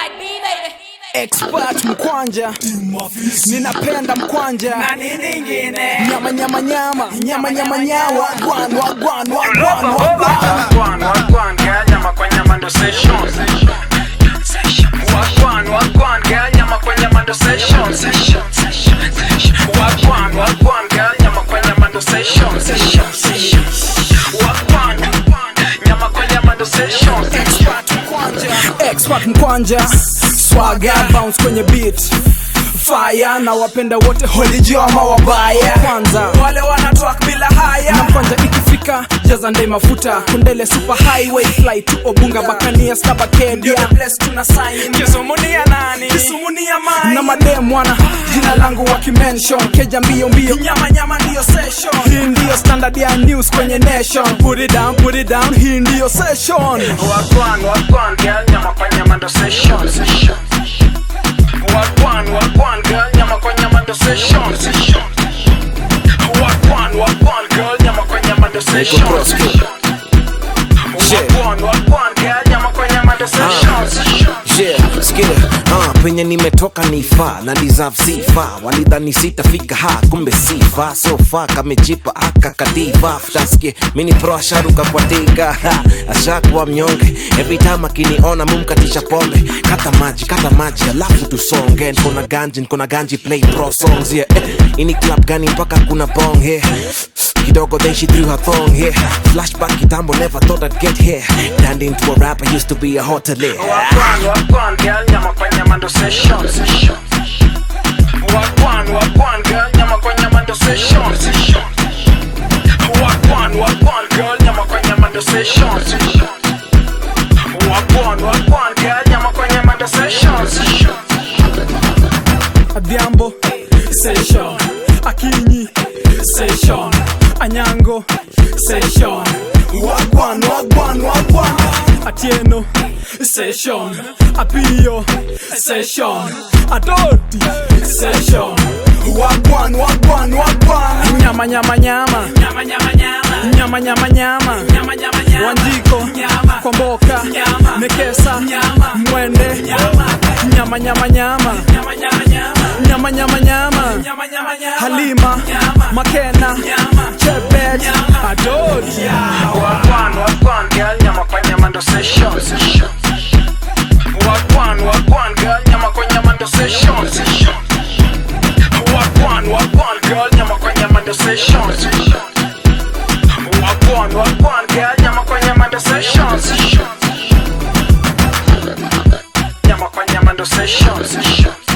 expert mkwanja ninapenda mkwanja nyama nyama nyama nyama nyama nyawa gwan wagwan wagwan wagwan Wagwan, wagwan, girl, nyama kwa nyama ndo session. Wagwan, wagwan, girl, nyama kwa nyama ndo session. Wagwan, wagwan, girl, nyama kwa nyama ndo session. Wagwan, nyama kwa nyama ndo session. expert mkwanja swaga bounce kwenye beat fire na wapenda wote holijio ama wabaya kwanza wale wanatwak bila haya na kwanza ikifika jaza ndai mafuta kundele super highway fly to obunga bakania stabakedia kisumunia nani kisumunia mai na madem wana jina langu wakimention keja mbio mbio nyama nyama ndiyo session hii ndiyo standard ya news kwenye nation put it down put it down hii ndiyo session Wagwan, wagwan, girl, nyama kwa nyama ndo session. Wagwan, wagwan, girl, nyama kwa nyama ndo session. Wagwan, wagwan, girl, nyama kwa nyama ndo session. Wagwan, wagwan, girl, nyama kwa nyama ndo session. Yeah, sikia uh, penye nimetoka ni faa na deserve sifa walidhani sitafika ha kumbe sifa sofa kamejipa aka kadiva ftaskie mini pro asharuka kwa diga ha, ashakuwa mnyonge every time akiniona mumkatisha pombe kata maji kata maji alafu tusonge nkona ganji nkona ganji play pro songs yeah eh, ini club gani mpaka kuna bong here kidogo then she threw her thong here flashback kitambo never thought I'd get here turned into a rapper used to be a hotelier Wagwan, wagwan, girl, nyama kwa nyama ndo session. Wagwan, wagwan, girl, nyama kwa nyama ndo session. Wagwan, wagwan, girl, nyama kwa nyama ndo session. Wagwan, wagwan, girl, nyama kwa nyama ndo session. Adhiambo Session Akinyi Session Anyango Session Wagwan Wagwan Wagwan Atieno Session Apio Session Adoti Session Wagwan Wagwan Wagwan Nyama nyama nyama Nyama nyama nyama Nyama nyama nyama Nyama nyama nyama Wanjiko Nyama Komboka Nyama Nekesa Nyama Mwende Nyama Nyama nyama nyama Nyama nyama nyama Nyama nyama nyama Halima Makena Chebet Adoti Wagwan, wagwan, girl, nyama kwa nyama ndo session. Wagwan, wagwan, girl, nyama kwa nyama ndo session. Wagwan, wagwan, girl, nyama kwa nyama ndo session. Wagwan, wagwan, girl, nyama kwa nyama ndo session. Nyama kwa nyama ndo session.